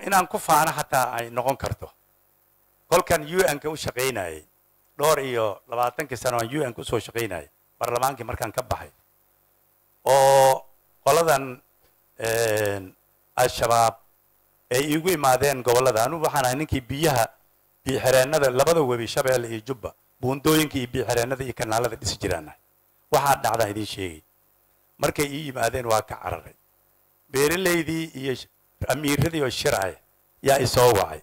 inaan ku faano xataa ay noqon karto kolkan un-ka u shaqaynayay dhowr iyo labaatankii sano aan un-ka usoo shaqaynayay barlamaankii markaan ka baxay oo qoladan al-shabaab ay iigu imaadeen gobollada anugu waxaan ahay ninkii biyaha biyoxereennada labada webi shabeelle iyo jubba buundooyinka iyo biyoxereennada iyo kanaalada dhisi jiraanahay waxaa dhacdaa idiin sheegay markay ii yimaadeen waa ka cararay beeralaydii iyo amiiradii oo shircay yaa isoo wacay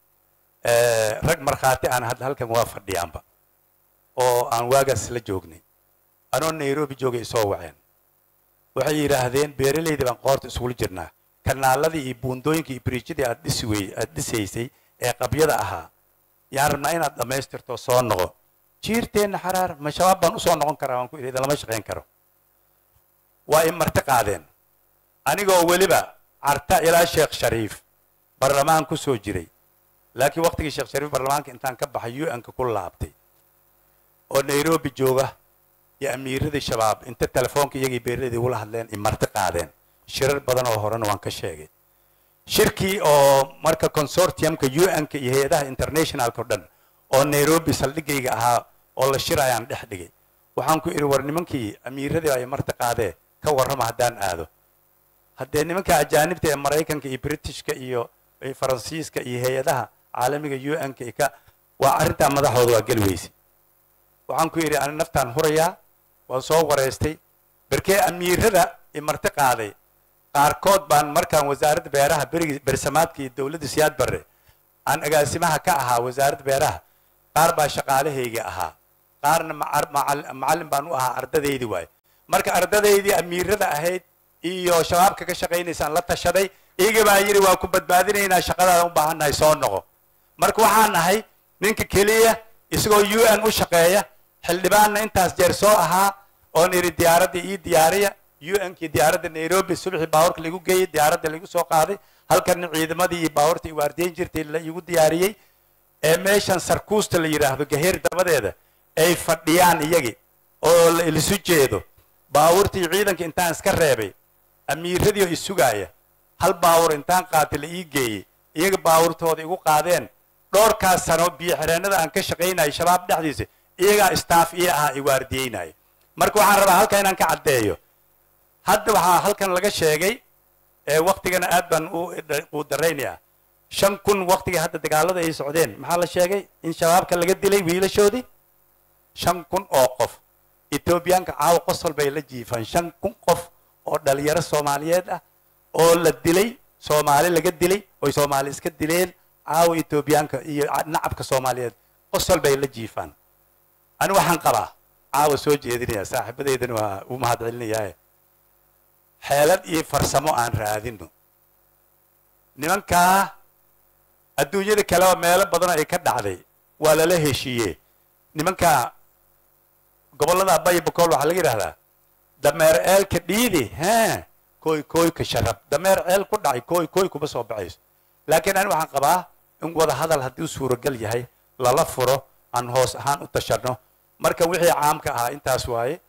rag markhaati aan hadda halkan waa fadhiyaanba oo aan waagaas la joognay anoo nairobi joogay isoo waceen waxay yidhaahdeen beeralaydii baan qoorta isugula jirnaa kanaaladii iyo buundooyinka iyo biriijyadii aad dhisi wey aad dhisaysay ee qabyada ahaa yaan rabnaa inaad dhammaystirto soo noqo jiirteenna xaraar ma shabaab baan usoo noqon karaa waan ku idhi lama shaqayn karo waa i marti qaadeen anigoo weliba carta ilaa sheekh shariif barlamaan ku soo jiray laakiin waqtigii sheekh shariif barlamaanka intaan ka baxay un-ka ku laabtay oo nairobi jooga iyo amiiradii shabaab inta telefoonka iyagii beeraladii ula hadleen i marti qaadeen shirar badan oo horena waan ka sheegay shirkii oo marka consortiumka un-ka iyo hay-adaha internationalka o dhan oo nairobi saldhigayga ahaa oo la shirayaan dhex dhigay waxaan ku idhi war nimankii amiiradii ay marti qaadee ka warrama haddaan aado haddee nimanka ajaanibta ee maraykanka iyo britishka iyo faransiiska iyo hay-adaha caalamiga un-ka iyo ka waa arrintaa madaxooda waa geli weyse waxaan ku idhi ani naftaan hurayaa waan soo wareystay berkee amiirada i marti qaaday qaarkood baan markaan wasaaradda beeraha berigii bersamaadka iyo dowladda siyaad barre aan agaasimaha ka ahaa wasaaradda beeraha qaar baa shaqaalahayga ahaa qaarna macallin baan u ahaa ardadaydii waaye marka ardadaydii amiirada ahayd iyo shabaabka ka shaqaynaysaan la tashaday iyaga baa yidhi waa ku badbaadinaynaa shaqadaada u baahannahay soo noqo marka waxaan nahay ninka keliya isagoo un u shaqeeya xildhibaanna intaas jeer soo ahaa oon idhi diyaaradda ii diyaariya un-kii diyaaradda nairobi subaxii baawarka laigu geeyey diyaaradda laigu soo qaaday halkanna ciidamadii iyo baawarta i waardiyen jirtay la igu diyaariyey ee meeshan sarkuusta la yidhaahdo gaheer dabadeeda ay fadhiyaan iyagii oo laisu jeedo baawartii ciidanka intaan iska reebay amiiradii oo isugaaya hal baawur intaan qaatay la ii geeyey iyaga baawurtooda igu qaadeen dhowrkaas sano biyo xereennada aan ka shaqaynayay shabaab dhexdiisa iyagaa staff ii ahaa i waardiyeynaya marka waxaan rabaa halkan inaan ka caddeeyo hadda waxaa halkan laga sheegay ee waktigana aad baan u daraynayaa shan kun waktigii hadda dagaalada ay socdeen maxaa la sheegay in shabaabka laga dilay wiilashoodii shan kun oo qof etoobiyaanka caawa qosol bay la jiifaan shan kun qof oo dhalinyaro soomaaliyeed ah oo la dilay soomaali laga dilay oy soomaali iska dileen caawa etoobiyaanka iyo nacabka soomaaliyeed qosol bay la jiifaan ani waxaan qabaa caawa soo jeedinaya saaxiibadeydana waa u mahad celinayaaye xeelad iyo farsamo aan raadino nimankaa adduunyada kaleba meelo badanoo ay ka dhacday waa lala heshiiye nimankaa gobollada bay bakool waxaa laga yidhahdaa dameer ceelka dhiidi he kooy kooyka sharab dameer ceel ku dhacay kooy kooy kuma soo baxayso laakiin ani waxaan qabaa in wada hadal haddii suuragal yahay lala furo aan hoos ahaan u tashanno marka wixii caamka ahaa intaas waaye